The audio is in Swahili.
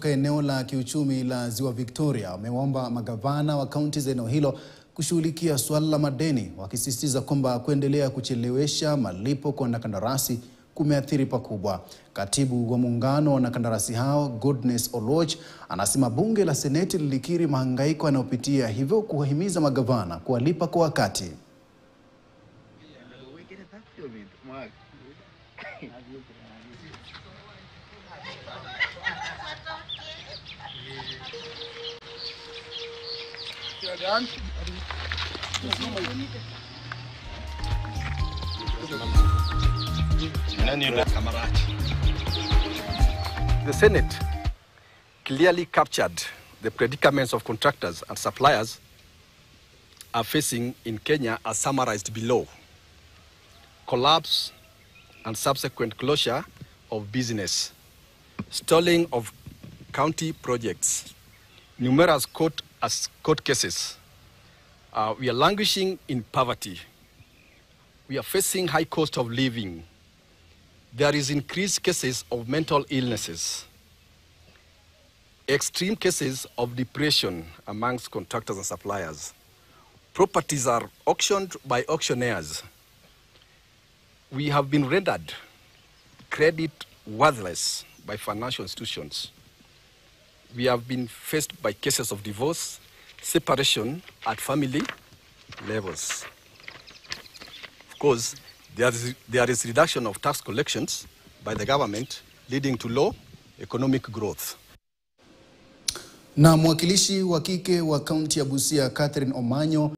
kutoka eneo la kiuchumi la Ziwa Victoria wameomba magavana wa kaunti za eneo hilo kushughulikia suala la madeni, wakisisitiza kwamba kuendelea kuchelewesha malipo kwa wanakandarasi kumeathiri pakubwa. Katibu wa muungano wa wanakandarasi hao Goodness Oloch anasema bunge la seneti lilikiri mahangaiko yanayopitia, hivyo kuwahimiza magavana kuwalipa kwa wakati. The Senate clearly captured the predicaments of contractors and suppliers are facing in Kenya as summarized below. Collapse and subsequent closure of business, stalling of county projects, numerous court, as court cases. Uh, we are languishing in poverty. We are facing high cost of living. There is increased cases of mental illnesses, extreme cases of depression amongst contractors and suppliers. Properties are auctioned by auctioneers. We have been rendered credit worthless by financial institutions. We have been faced by cases of divorce, separation at family levels. Of course, there is, there is reduction of tax collections by the government leading to low economic growth. Na mwakilishi wa kike wa kaunti ya Busia Catherine Omanyo